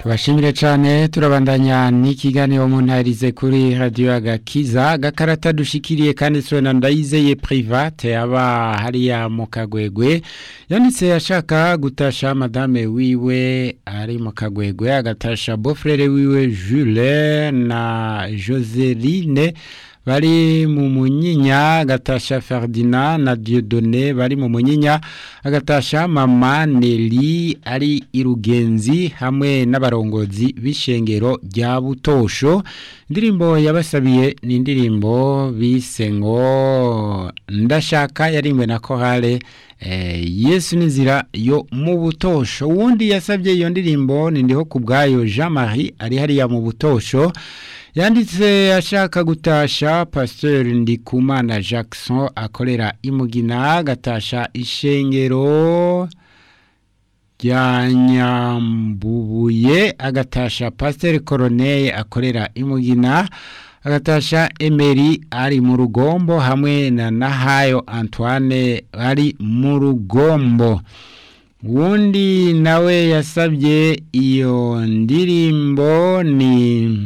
tubashimire cyane turabandanya n'ikiganiro mu ntarize kuri radiyo agakiza gakarata dushikiriye kandi na ndayizeye private aba hariya mu kagwegwe yanditse ashaka gutasha madame wiwe ari mu kagwegwe agatasha bofrere wiwe Jules na Joseline bari mu munyinya agatasha Ferdinand na Dieudonné bari mu munyinya agatasha mama Nelly ari irugenzi hamwe n'abarongozi b'ishengero rya Butosho indirimbo yabasabiye ni indirimbo bise ngo ndashaka yarimwe na korale eh, Yesu n'inzira yo mu Butosho wundi yasabye iyo ndirimbo ni ndiho kubgayo Jean Marie ari hariya mu Butosho yanditse ashaka gutasha pasteur Ndikumana Jackson akorera imugina gatasha ishengero rya Nyambubuye agatasha pasteur Corneille akorera imugina agatasha Emery ari mu rugombo hamwe na Nahayo Antoine ari mu rugombo wundi nawe yasabye iyo ndirimbo ni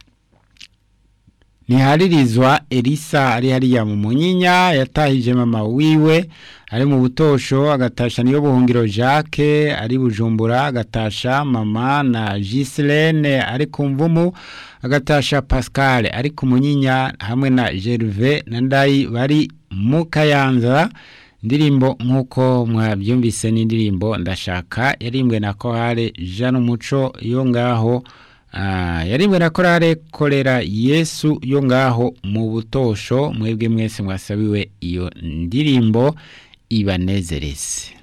Niharirizwa Elisa ari hariya mu munyinya yatahije mama wiwe ari mu butosho agatasha niyo buhungiro Jacques ari bujumbura agatasha mama na Gislene ari ku mvumu agatasha Pascal ari ku munyinya hamwe na Gervais na Ndayi bari mu kayanza indirimbo nk'uko mwabyumvise n'indirimbo ndashaka yarimbwe na kohare Jean Umuco yo ngaho yarimwe na korale korera yesu yo ngaho mu butosho mwebwe mwese mwasabiwe iyo ndirimbo ibanezereze